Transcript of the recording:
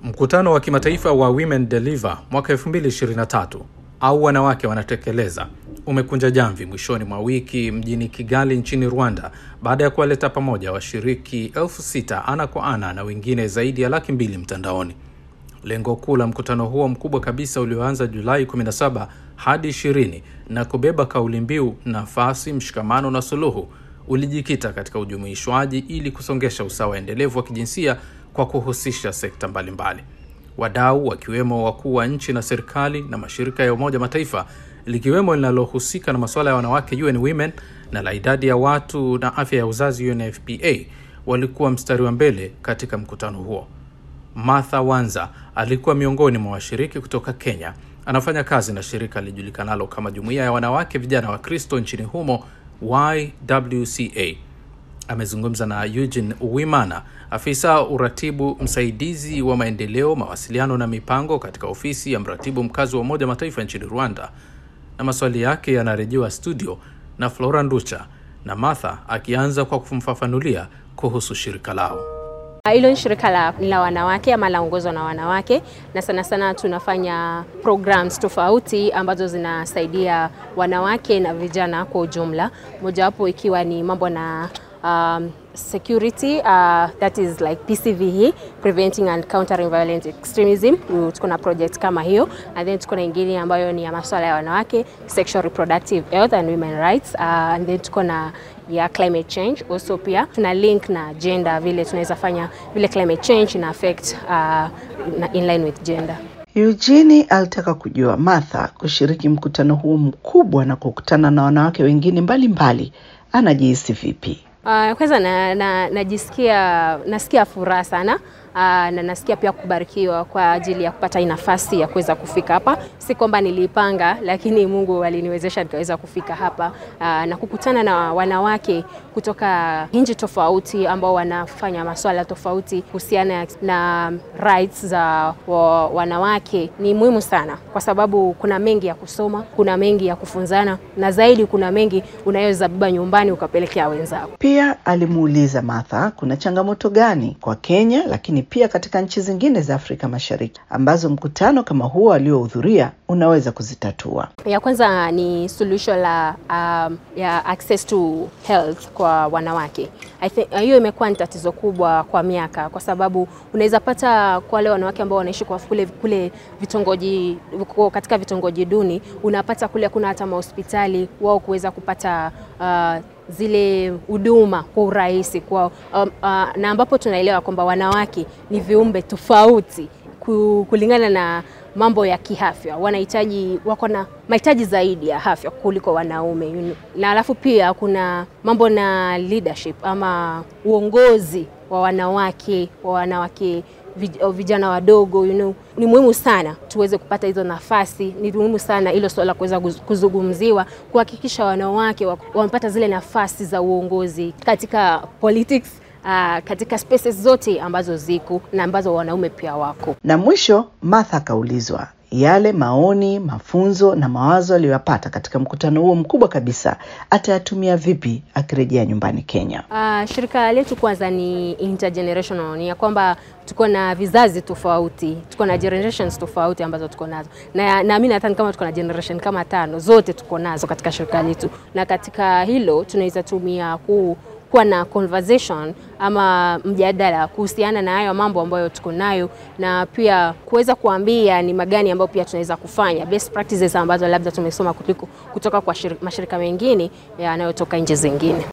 Mkutano wa kimataifa wa Women Deliver mwaka 2023 au wanawake wanatekeleza umekunja jamvi mwishoni mwa wiki mjini Kigali nchini Rwanda baada ya kuwaleta pamoja washiriki elfu sita ana kwa ana na wengine zaidi ya laki mbili mtandaoni. Lengo kuu la mkutano huo mkubwa kabisa ulioanza Julai 17 hadi 20 na kubeba kauli mbiu nafasi, mshikamano na suluhu ulijikita katika ujumuishwaji ili kusongesha usawa endelevu wa kijinsia kwa kuhusisha sekta mbalimbali. Wadau wakiwemo wakuu wa nchi na serikali na mashirika ya Umoja Mataifa likiwemo linalohusika na masuala ya wanawake UN Women na la idadi ya watu na afya ya uzazi UNFPA walikuwa mstari wa mbele katika mkutano huo. Martha Wanza alikuwa miongoni mwa washiriki kutoka Kenya. Anafanya kazi na shirika lijulikanalo kama Jumuiya ya Wanawake Vijana wa Kristo nchini humo YWCA. Amezungumza na Eugene Uwimana, afisa uratibu msaidizi wa maendeleo, mawasiliano na mipango katika ofisi ya mratibu mkazi wa Umoja Mataifa nchini Rwanda, na maswali yake yanarejewa studio na Flora Nducha na Martha akianza kwa kumfafanulia kuhusu shirika lao. Hilo ni shirika la, la wanawake ama laongozwa na wanawake, na sana sana tunafanya programs tofauti ambazo zinasaidia wanawake na vijana kwa ujumla, mojawapo ikiwa ni mambo na um, security uh, that is like PCVE preventing and countering violent extremism. Tuko na project kama hiyo, and then tuko na ingine ambayo ni ya masuala ya wanawake sexual reproductive health and women rights uh, and then tuko na ya climate change also, pia tuna link na gender, vile tunaweza fanya vile climate change ina affect uh, na in line with gender. Eugene alitaka kujua Martha kushiriki mkutano huo mkubwa na kukutana na wanawake wengine mbalimbali anajihisi vipi? Uh, kwanza na, na, najisikia nasikia furaha sana uh, na nasikia pia kubarikiwa kwa ajili ya kupata hii nafasi ya kuweza kufika hapa. Si kwamba nilipanga, lakini Mungu aliniwezesha nikaweza kufika hapa uh, na kukutana na wanawake kutoka nchi tofauti ambao wanafanya masuala tofauti kuhusiana na rights za wa, wanawake ni muhimu sana, kwa sababu kuna mengi ya kusoma, kuna mengi ya kufunzana, na zaidi kuna mengi unaweza beba nyumbani ukapelekea wenzako. Pia alimuuliza Martha kuna changamoto gani kwa Kenya, lakini pia katika nchi zingine za Afrika Mashariki ambazo mkutano kama huo aliohudhuria unaweza kuzitatua. Ya kwanza ni suluhisho la um, ya access to health kwa wanawake. I think hiyo imekuwa ni tatizo kubwa kwa miaka, kwa sababu unaweza pata kwa wale wanawake ambao wanaishi kwa kule, kule vitongoji katika vitongoji duni, unapata kule kuna hata mahospitali wao kuweza kupata uh, zile huduma kwa urahisi kwa um, uh, na ambapo tunaelewa kwamba wanawake ni viumbe tofauti kulingana na mambo ya kiafya, wanahitaji wako na mahitaji zaidi ya afya kuliko wanaume you know. Na alafu pia kuna mambo na leadership ama uongozi wa wanawake wa wanawake vijana wadogo you know, ni muhimu sana tuweze kupata hizo nafasi. Ni muhimu sana hilo swala kuweza kuzungumziwa, kuhakikisha wanawake wamepata zile nafasi za uongozi katika politics, uh, katika spaces zote ambazo ziko na ambazo wanaume pia wako. Na mwisho Martha akaulizwa yale maoni, mafunzo na mawazo aliyoyapata katika mkutano huo mkubwa kabisa atayatumia vipi akirejea nyumbani Kenya. Uh, shirika letu kwanza ni intergenerational, ni ya kwamba tuko na vizazi tofauti, tuko na generations tofauti ambazo tuko nazo, na naamini hata kama tuko na generation kama tano, zote tuko nazo katika shirika letu, na katika hilo tunaweza tumia ku kuwa na conversation ama mjadala kuhusiana na hayo mambo ambayo tuko nayo, na pia kuweza kuambia ni magani ambayo pia tunaweza kufanya best practices ambazo labda tumesoma kutoka kwa mashirika mengine yanayotoka nchi zingine.